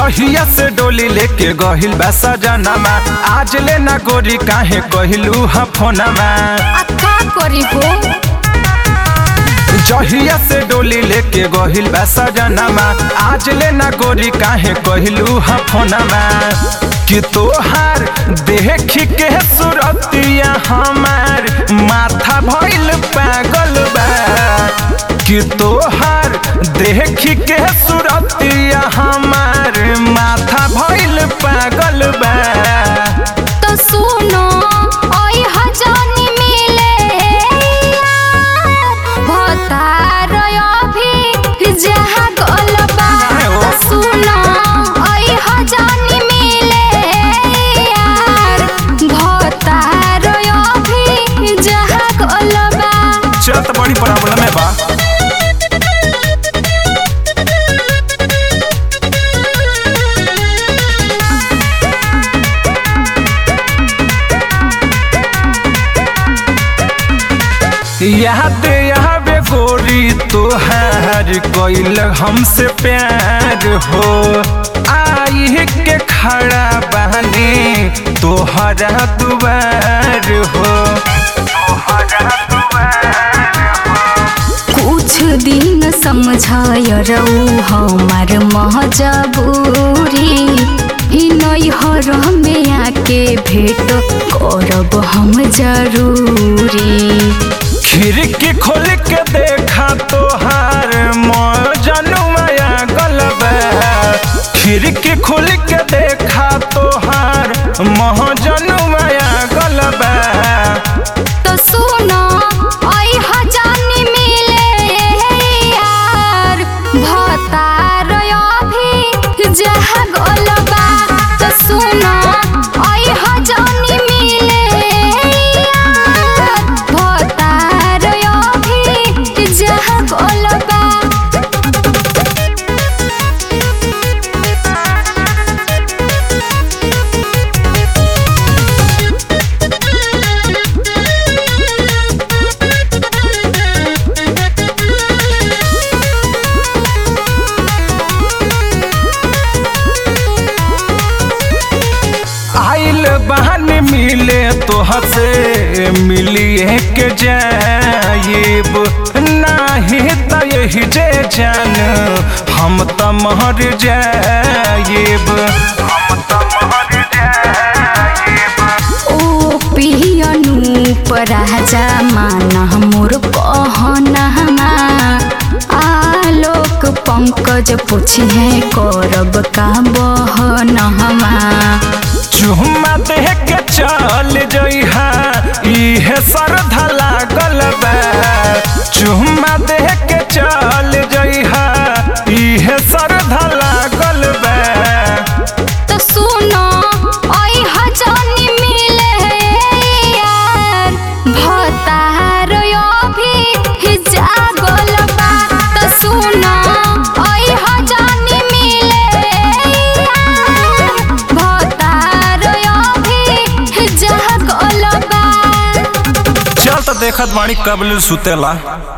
जहिया से डोली लेके गहिल बा सजनमा आज ले ना गोरी काहे कहिलू हा फोनमा आ का करी हो जहिया से डोली लेके गहिल बा सजनमा आज ले ना गोरी काहे कहिलू हा फोनमा कि तोहार देख के सुरतिया हमार माथा भइल पागल बा कि तोहार देख के सुरतिया हमार माथा भइल पागल बा तो सुनो ओई हजानी मिले भतार अभी जहाँ गलबा तो सुनो ओई हजानी मिले यार भतार अभी जहाँ गलबा चल तो बड़ी प्रॉब्लम है बा याद आवे गोरी तोहार कोइल हमसे प्यार हो आई के खड़ा बहनी तोहरा दुबार हो कुछ दिन समझाय रहू हमार मजबूरी ई नैहर में आके भेट करब हम जरूरी खिड़की खोल के देखा तोहार मजनुआ गलब खिड़की खोल के देखा तोहार महजनुआ गलब तो सुनो ओई हजानी मिले यार भतार अभी जहाँ गलबा तो सुनो ओई हजानी मिले यार भतार अभी जहाँ गलबा आइल बहन मिले तोहर से मिलिए के जाइब नाही त यही जे जान हम त मर जाइब ओ पियनु राजा माना मोर कहना आलोक पंकज पूछे करब का बहनहमा चुम्मा देह के चल जइहा इहे श्रद्धा लागल बा चुम्मा देह के चल जइहा इहे श्रद्धा लागल बा तो सुनो ओई हजानी मिले यार भतार अभी जागल बा तो सुनो ओई हजानी मिले यार भतार अभी जागल बा चल तो देखत बाणी कबल सुतेला